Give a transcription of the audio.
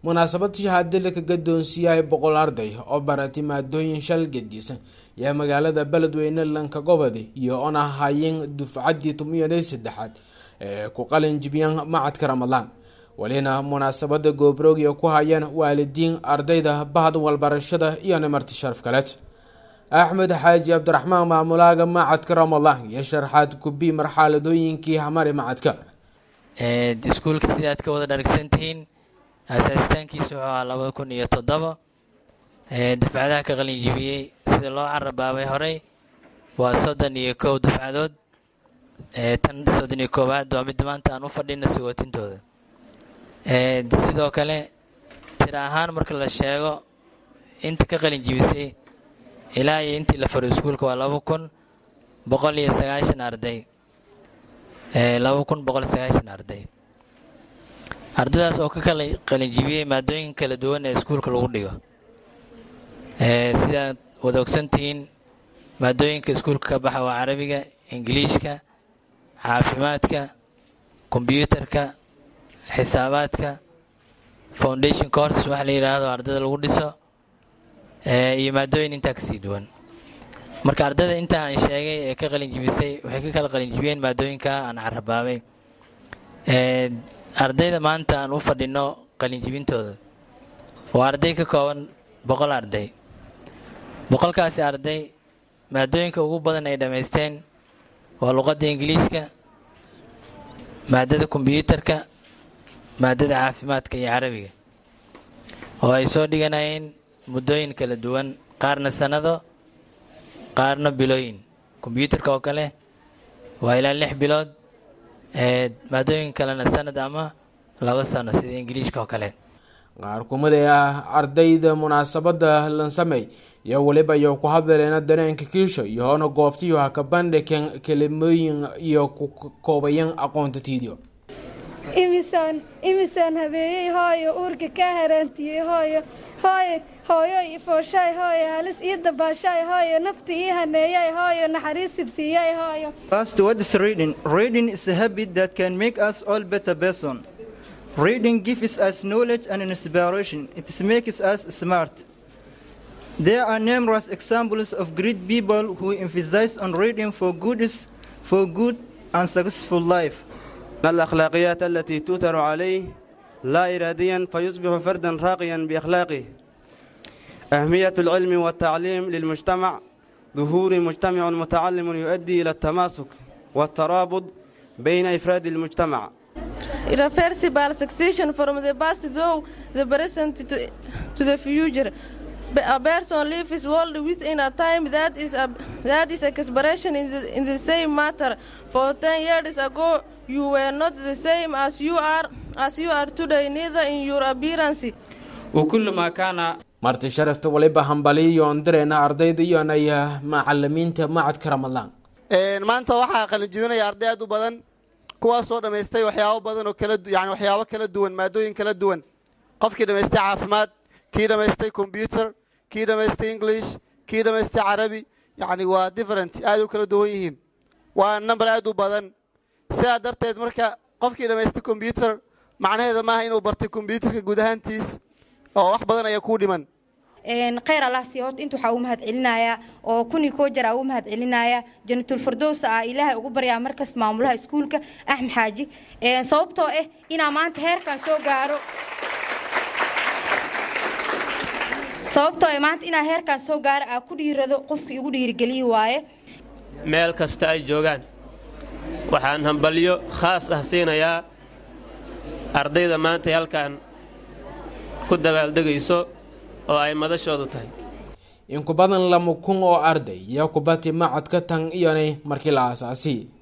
munaasabad shahaade laka gadoonsiiyay boqol arday oo baratay maadooyin shal gedisan yaa magaalada beledweyne lanka gobode iyo oon ahaayeen dufcaddii tumiyanay saddexaad ee ku qalin jibiyaan macadka ramadaan welina munaasabada goobroogya ku hayaan waalidiin ardayda bahda walbarashada iyo nimarti sharaf kaleed axmed xaaji cabdiraxmaan maamulaaga macadka ramadaan iyo sharxaad kubi marxaladooyinkii hamari macadka iskuulka sidaad ka wada dharagsantihiin asaasitaankiisa wuxuu ahaa labada kun iyo toddoba dafcadaha ka qalinjibiyey sida loo carabaabay horey waa soddon iyo kow dafcadood tan soddon iyo koowaad waa midda maanta aan u fadhina sigootintooda sidoo kale tira ahaan marka la sheego inta ka qalinjibisay ilaa iyo intii la faro iskuulka waa laba kun boqol iyo sagaashan arday laba kun boqol iyo sagaashan arday ardaydaas oo ka kala qalinjibiyey maadooyin kala duwan ee iskuulka lagu dhigo sidaad wada ogsantihiin maadooyinka iskuulka ka baxa waa carabiga ingiliishka caafimaadka kombyuutarka xisaabaadka foundation course waxa la yidhaahdo ardayda lagu dhiso iyo maadooyin intaa kasii duwan marka ardayda intaa aan sheegay ee ka qalinjibisay waxay ka kala qalinjibiyeen maadooyinka aan carabaabay ardayda maanta aan u fadhino qalinjibintooda waa arday ka kooban boqol arday boqolkaasi arday maadooyinka ugu badan ay dhammaysteen waa luqadda ingiliishka maadada kombyuutarka maadada caafimaadka iyo carabiga oo ay soo dhiganayeen muddooyin kala duwan qaarna sannado qaarna bilooyin kombyuutarka oo kale waa ilaa lix bilood maadooyin kalena sanad ama laba sano sida ingiliishka oo kale qaar kumida ah ardayda munaasabada lansamey iyo weliba iyo ku hadleena dareenka kiisho iyoona goobtiyo ha ka bandhigan kelimooyin iyo ku koobayan aqoonta tiidio imisaan imisaan habeeyey hooyo uurka ka haraantiyey hooyo hooyo hooyo ifooshaay hooyo halis ii dabaashaay hooyo nafta ii haneeyay hooyo naxariis sibsiiyay hooyo First, what is reading? Reading is a habit that can make us all better person. Reading gives us knowledge and inspiration. It makes us smart. There are numerous examples of great people who emphasize on reading for good, for good and successful life. الأخلاقيات التي تؤثر عليه لا إراديا فيصبح فردا راقيا بأخلاقه أهمية العلم والتعليم للمجتمع ظهور مجتمع متعلم يؤدي إلى التماسك والترابط بين إفراد المجتمع irreversible succession from the past though the present to, to the future. A person lives his world within a time that is a that is expression in the in the same matter. For ten years ago, you were not the same as you are as you are today, neither in your appearance. وكل ما كان marti sharafta waliba hambaliyo ondareena ardayda iyonaya macalimiinta macadka ramadaan maanta waxaa qalinjibinaya arday aad u badan kuwaasoo dhammaystay waxyaabo badan oo kala yani waxyaabo kala duwan maadooyin kala duwan qofkii dhammaystay caafimaad kii dhammaystay combyuter kii dhammaystay english kii dhammaystay carabi yacni waa different aad u kala duwan yihiin waa number aad u badan sidaa darteed marka qofkii dhammaystay combyuter macnaheeda maaha inuu bartay combyuterka guud ahaantiis oo wax badan ayaa kuu dhiman khayr allah sii horta inta waxaa uu mahad celinayaa oo kunii koo jaraa uu mahad celinayaa janatul firdowsa ah ilaahay ugu baryaa markas maamulaha iskuulka axmed xaaji sababtoo ah inaa maanta heerkan soo gaaro sababtoo ah maanta inaa heerkan soo gaaro aa ku dhiirado qofka igu dhiirigeliyi waaye meel kasta ay joogaan waxaan hambalyo khaas ah siinayaa ardayda maanta halkan ku dabaaldegayso oo ay madashoodu tahay in ku badan lama kun oo arday iyo kubati macadka tan iyonay markii la aasaasi